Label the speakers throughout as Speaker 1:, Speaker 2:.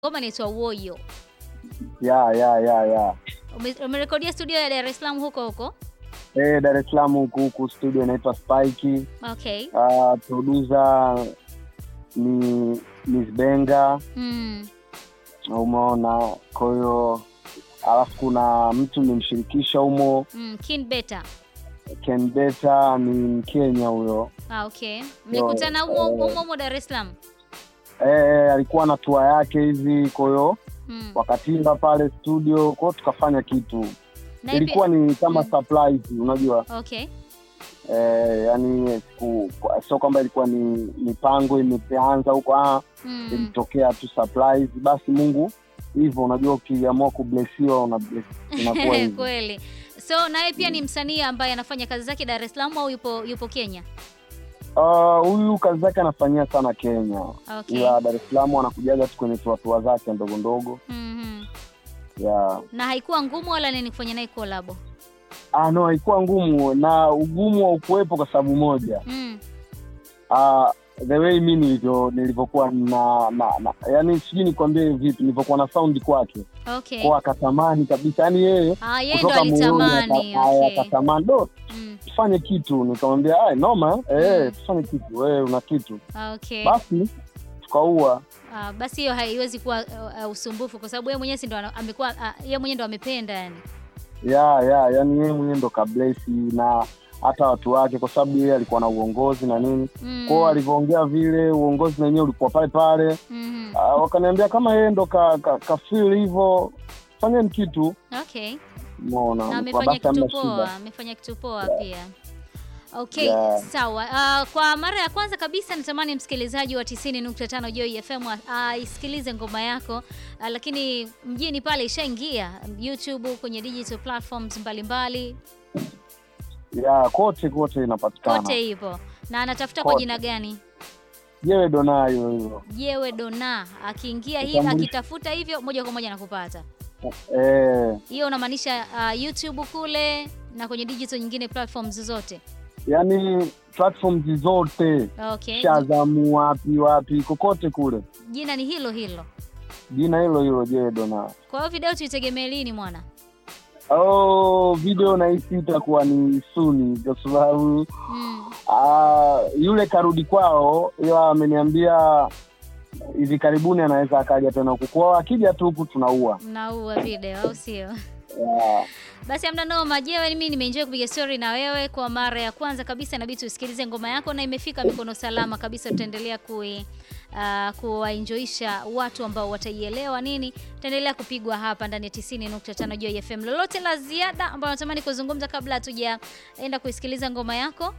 Speaker 1: Ngoma inaitwa Woyo.
Speaker 2: ya ya ya ya
Speaker 1: Ume- Umerekodia studio ya Dar es Salaam huko huko?
Speaker 2: eh, Dar es Salaam huku huku studio inaitwa Spike.
Speaker 1: Okay.
Speaker 2: Uh, producer ni Miss Benga,
Speaker 1: Mm.
Speaker 2: umeona. Kwa hiyo alafu kuna mtu nimshirikisha humo
Speaker 1: Mm. Kin Beta.
Speaker 2: Ken Beta ni Mkenya huyo.
Speaker 1: Ah, okay. Mlikutana humo
Speaker 2: eh,
Speaker 1: humo humo Dar es Salaam?
Speaker 2: Eh, alikuwa na tua yake hivi, kwa hiyo
Speaker 1: Mm.
Speaker 2: wakatimba pale studio, kwa hiyo tukafanya kitu.
Speaker 1: Na ipi-
Speaker 2: Ilikuwa ni kama
Speaker 1: Mm.
Speaker 2: surprise, unajua
Speaker 1: Okay.
Speaker 2: eh, yani siku- kwa- sio kwamba ilikuwa ni mipango imeanza huko, ah,
Speaker 1: Mm.
Speaker 2: ilitokea tu surprise. Basi Mungu hivyo, unajua ukiamua kublesiwa una bless, inakuwa hivyo.
Speaker 1: Kweli. So naye pia ni msanii ambaye anafanya kazi zake Dar es Salaam au yupo yupo Kenya?
Speaker 2: Ah, Huyu kazi zake anafanyia sana Kenya,
Speaker 1: Okay.
Speaker 2: ila Dar es Salaam anakujaga tu kwenye tuatua zake ndogo ndogo
Speaker 1: Mhm.
Speaker 2: yeah.
Speaker 1: Na haikuwa ngumu wala nini kufanya naye collab?
Speaker 2: Ah, no, haikuwa ngumu na ugumu wa ukuwepo kwa sababu moja
Speaker 1: Mm.
Speaker 2: Ah, the way mi nilivyo nilivyokuwa na, na, na yani sijui nikwambie vipi nilivyokuwa na sound kwake
Speaker 1: Okay.
Speaker 2: kwa akatamani kabisa yani yeye
Speaker 1: Ah, yeye ndo
Speaker 2: kutoka moyoni
Speaker 1: alitamani.
Speaker 2: aka- aya,
Speaker 1: Okay.
Speaker 2: akatamani do
Speaker 1: Mm.
Speaker 2: tufanye kitu nikamwambia "Ai, noma eh,
Speaker 1: Mm.
Speaker 2: tufanye kitu wewe una kitu
Speaker 1: Okay.
Speaker 2: basi tukaua
Speaker 1: Ah, basi hiyo haiwezi kuwa uh, uh, usumbufu kwa sababu yeye mwenyewe si ndo ana- amekuwa uh, yeye mwenyewe ndo amependa yani.
Speaker 2: ya ya yani yeye mwenyewe ndo kablesi na hata watu wake kwa sababu yeye alikuwa na uongozi na nini
Speaker 1: Mm.
Speaker 2: kwao alivyoongea vile uongozi na wenyewe ulikuwa pale pale
Speaker 1: Mhm.
Speaker 2: Ah, wakaniambia kama yeye ndo ka, ka, ka feel hivyo fanyeni kitu
Speaker 1: Okay.
Speaker 2: umeona
Speaker 1: Na
Speaker 2: Nilikuwa
Speaker 1: amefanya
Speaker 2: basi
Speaker 1: kitu
Speaker 2: hamna
Speaker 1: poa,
Speaker 2: shida.
Speaker 1: amefanya kitu poa pia. Okay,
Speaker 2: Yeah.
Speaker 1: sawa. Uh, kwa mara ya kwanza kabisa natamani msikilizaji wa 90.5 Joy FM aisikilize ngoma yako uh, lakini mjini pale ishaingia YouTube kwenye digital platforms mbalimbali
Speaker 2: ya kote kote inapatikana
Speaker 1: kote ipo na anatafuta kwa
Speaker 2: Kote.
Speaker 1: jina gani?
Speaker 2: jewe donayo hiyo
Speaker 1: Jewe Dona. Akiingia hivi
Speaker 2: Kitambulisho.
Speaker 1: akitafuta hivyo moja kwa moja nakupata.
Speaker 2: eh,
Speaker 1: Hiyo unamaanisha uh, YouTube kule na kwenye digital nyingine platforms zote.
Speaker 2: yani platforms zote
Speaker 1: Okay.
Speaker 2: shazamu wapi wapi kokote kule
Speaker 1: Jina ni hilo hilo.
Speaker 2: jina hilo hilo jewe donayo
Speaker 1: Kwa hiyo video tuitegemee lini mwana?
Speaker 2: oh, video nahisi itakuwa ni suni kwa sababu
Speaker 1: Mm.
Speaker 2: ah, yule karudi kwao ila ameniambia hivi karibuni anaweza akaja tena huku kwao akija tu huku tunaua
Speaker 1: Mnaua video au sio?
Speaker 2: yeah.
Speaker 1: Basi amna noma. Jewe, mimi nimeenjoy kupiga story na wewe kwa mara ya kwanza kabisa. Inabidi tusikilize ngoma yako na imefika mikono salama kabisa. Tutaendelea kui uh, kuwaenjoisha watu ambao wataielewa nini. Tutaendelea kupigwa hapa ndani ya 90.5 Joy FM. Lolote la ziada ambalo natamani kuzungumza kabla hatujaenda kuisikiliza ngoma yako?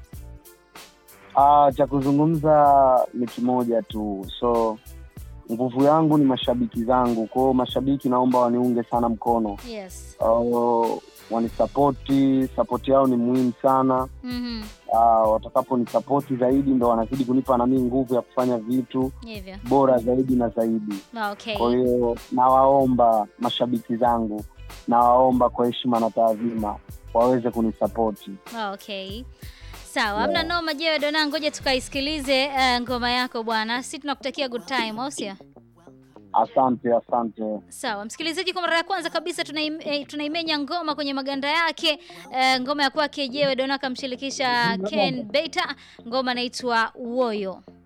Speaker 2: Ah, cha kuzungumza ni kimoja tu, so nguvu yangu ni mashabiki zangu. Kwao mashabiki, naomba waniunge sana mkono,
Speaker 1: Yes.
Speaker 2: uh, wanisapoti. Sapoti yao ni muhimu sana.
Speaker 1: Mhm.
Speaker 2: Uh, watakaponisapoti zaidi, ndo wanazidi kunipa nami nguvu ya kufanya vitu
Speaker 1: Hivyo.
Speaker 2: bora zaidi na zaidi.
Speaker 1: Okay.
Speaker 2: Kwa hiyo nawaomba mashabiki zangu, nawaomba kwa heshima na taadhima waweze kunisapoti.
Speaker 1: Okay. Sawa, hamna noma. Jewe Dona, ngoja tukaisikilize uh, ngoma yako bwana. Sisi tunakutakia good time, au sio?
Speaker 2: Asante, asante.
Speaker 1: Sawa msikilizaji, kwa mara ya kwanza kabisa tunaim, eh, tunaimenya ngoma kwenye maganda yake. Eh, ngoma ya kwake Jewe Dona kamshirikisha Ken Beta, ngoma inaitwa Woyo.